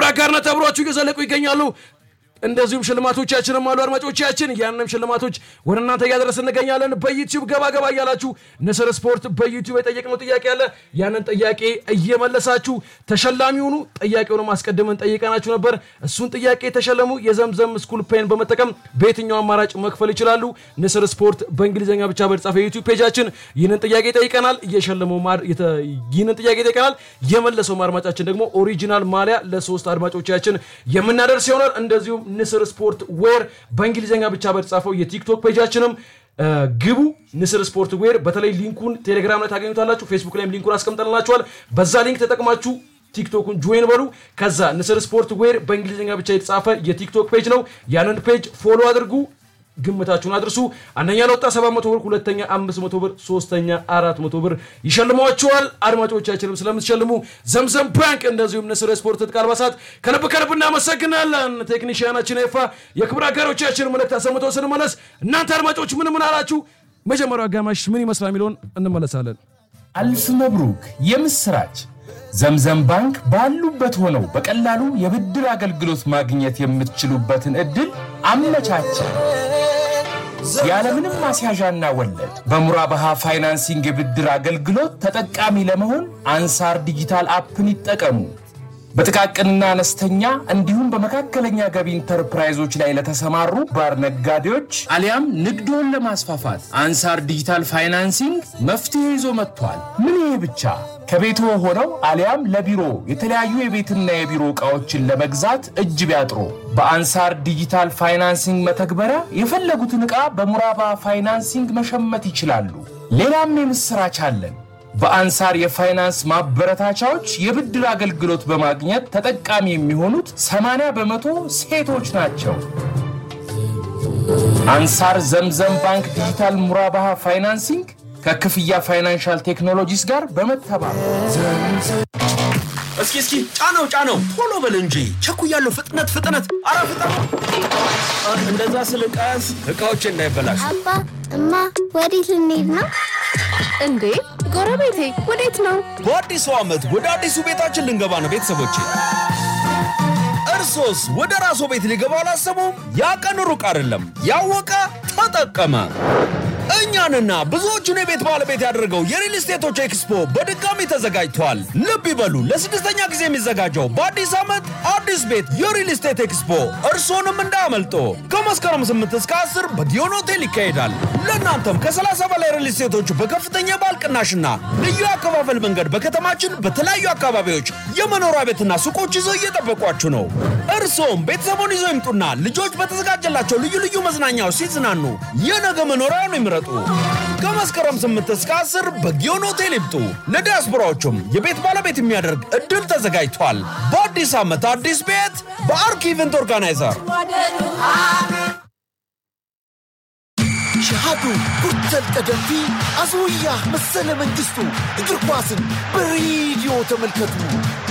አጋርነት አብሯችሁ እየዘለቁ ይገኛሉ። እንደዚሁም ሽልማቶቻችንም አሉ አድማጮቻችን። ያንም ሽልማቶች ወደ እናንተ እያደረስ እንገኛለን። በዩቲዩብ ገባ ገባ እያላችሁ ንስር ስፖርት በዩቲዩብ የጠየቅነው ጥያቄ አለ። ያንን ጥያቄ እየመለሳችሁ ተሸላሚ ሆኑ። ጥያቄውንም አስቀድመን ጠይቀናችሁ ነበር። እሱን ጥያቄ የተሸለሙ የዘምዘም ስኩል ፔን በመጠቀም በየትኛው አማራጭ መክፈል ይችላሉ። ንስር ስፖርት በእንግሊዝኛ ብቻ በተጻፈ የዩቲዩብ ፔጃችን ይህንን ጥያቄ ጠይቀናል። እየሸለመው ማር የተ- ይህንን ጥያቄ ጠይቀናል። የመለሰው አድማጫችን ደግሞ ኦሪጂናል ማሊያ ለሶስት አድማጮቻችን የምናደርስ ይሆናል። እንደዚሁም ንስር ስፖርት ዌር በእንግሊዝኛ ብቻ በተጻፈው የቲክቶክ ፔጃችንም እ፣ ግቡ ንስር ስፖርት ዌር። በተለይ ሊንኩን ቴሌግራም ላይ ታገኙታላችሁ። ፌስቡክ ላይም ሊንኩን አስቀምጠንላችኋል። በዛ ሊንክ ተጠቅማችሁ ቲክቶኩን ጆይን በሉ። ከዛ ንስር ስፖርት ዌር በእንግሊዝኛ ብቻ የተጻፈ የቲክቶክ ፔጅ ነው። ያንን ፔጅ ፎሎ አድርጉ። ግምታችሁን አድርሱ። አንደኛ ለወጣ 700 ብር፣ ሁለተኛ 500 ብር፣ ሶስተኛ 400 ብር ይሸልሟቸዋል። አድማጮቻችንም ስለምትሸልሙ ዘምዘም ባንክ እንደዚሁም ንስር ስፖርት ትጥቅ አልባሳት ከልብ ከልብ እናመሰግናለን። ቴክኒሽያናችን ኤፋ የክብር አጋሮቻችን መልእክት አሰምተው ስንመለስ እናንተ አድማጮች ምን ምን አላችሁ? መጀመሪያው አጋማሽ ምን ይመስላል የሚለውን እንመለሳለን። አልፍ መብሩክ የምስራች! ዘምዘም ባንክ ባሉበት ሆነው በቀላሉ የብድር አገልግሎት ማግኘት የምትችሉበትን ዕድል አመቻቸ። ያለምንም ማስያዣና ወለድ በሙራባሃ ፋይናንሲንግ የብድር አገልግሎት ተጠቃሚ ለመሆን አንሳር ዲጂታል አፕን ይጠቀሙ። በጥቃቅንና አነስተኛ እንዲሁም በመካከለኛ ገቢ ኢንተርፕራይዞች ላይ ለተሰማሩ ባር ነጋዴዎች አሊያም ንግድዎን ለማስፋፋት አንሳር ዲጂታል ፋይናንሲንግ መፍትሄ ይዞ መጥቷል። ምን ይሄ ብቻ! ከቤቶ ሆነው አሊያም ለቢሮ የተለያዩ የቤትና የቢሮ ዕቃዎችን ለመግዛት እጅ ቢያጥሩ በአንሳር ዲጂታል ፋይናንሲንግ መተግበሪያ የፈለጉትን ዕቃ በሙራባ ፋይናንሲንግ መሸመት ይችላሉ። ሌላም የምሥራች አለን። በአንሳር የፋይናንስ ማበረታቻዎች የብድር አገልግሎት በማግኘት ተጠቃሚ የሚሆኑት 80 በመቶ ሴቶች ናቸው። አንሳር ዘምዘም ባንክ ዲጂታል ሙራባሃ ፋይናንሲንግ ከክፍያ ፋይናንሻል ቴክኖሎጂስ ጋር በመተባበር እስኪ እስኪ ጫነው ጫነው ቶሎ በል እንጂ ቸኩያለሁ። ፍጥነት ፍጥነት፣ አረ ፍጠኑ! እንደዛ ስልቀስ እቃዎች እንዳይበላሽ። አባ እማ ወዴት ልንሄድ ነው? እንዴ ጎረቤቴ ወዴት ነው? በአዲሱ ዓመት ወደ አዲሱ ቤታችን ልንገባ ነው ቤተሰቦቼ። እርሶስ ወደ ራስዎ ቤት ሊገባ አላሰቡም? ያ ቀን ሩቅ አይደለም። ያወቀ ተጠቀመ። እኛንና ብዙዎቹን የቤት ባለቤት ያደረገው የሪል ስቴቶች ኤክስፖ በድጋሚ ተዘጋጅቷል። ልብ ይበሉ፣ ለስድስተኛ ጊዜ የሚዘጋጀው በአዲስ ዓመት አዲስ ቤት የሪል ስቴት ኤክስፖ እርሶንም እንዳያመልጦ። ከመስከረም 8 እስከ 10 በጊዮን ሆቴል ይካሄዳል። ለእናንተም ከ30 በላይ ሪል ስቴቶች በከፍተኛ የባል ቅናሽና ልዩ አከፋፈል መንገድ በከተማችን በተለያዩ አካባቢዎች የመኖሪያ ቤትና ሱቆች ይዘው እየጠበቋችሁ ነው። እርሶም ቤተሰቡን ይዘው ይምጡና ልጆች በተዘጋጀላቸው ልዩ ልዩ መዝናኛዎች ሲዝናኑ የነገ መኖሪያውን ይምረጡ። ከመስከረም 8 እስከ 10 በጊዮን ሆቴል ይምጡ። ለዲያስፖራዎቹም የቤት ባለቤት የሚያደርግ እድል ተዘጋጅቷል። በአዲስ ዓመት አዲስ ቤት በአርክ ኢቨንት ኦርጋናይዘር ሸሃዱ ጉርተል ቀደምቲ አዞያ መሰለ መንግስቱ እግር ኳስን በሬዲዮ ተመልከቱ።